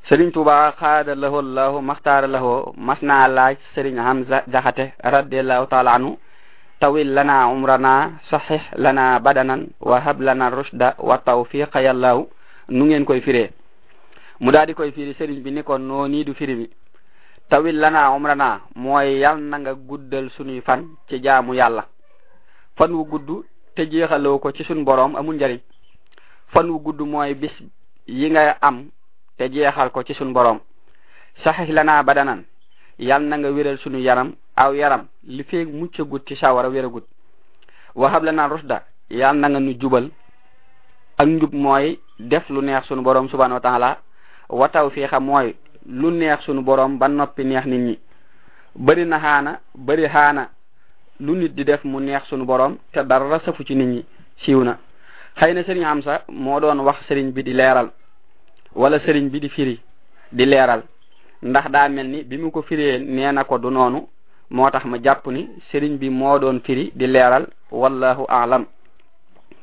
sëriñ tuba xaada lahu lahu maxtaara lahu mas naa laaj sëriñ hamza jaxate radiallahu taala anhu tawil lana umrana sahih lana badanan wa hab lana rushda wa tawfiqa yallahu nu ngeen koy firee mu daal di koy firi sëriñ bi ni ko noo nii du firi bi tawil lana umrana mooy yal na nga guddal sunuy fan ci jaamu yàlla fan wu gudd te jeexaloo ko ci sun boroom amul njariñ fan wu gudd mooy bis yi nga am te jeexal ko ci sun boroom saxix lana badanan yal na nga wéral sunu yaram aw yaram li feeg muccagut ci sawara wéragut waxab lana rusda yal na nga nu jubal ak njub mooy def lu neex sunu boroom subhanahu wa taala wa tawfiqa mooy lu neex sunu boroom ba noppi neex nit ñi bari na xaana bari xaana lu nit di def mu neex sunu boroom te dara safu ci nit ñi siiw na xëy na sëriñ am sa moo doon wax sëriñ bi di leeral wala sëriñ bi di firi di leeral ndax daa mel ni bi mu ko firee nee na ko du noonu moo tax ma jàpp ni sëriñ bi moo doon firi di leeral wallahu aalam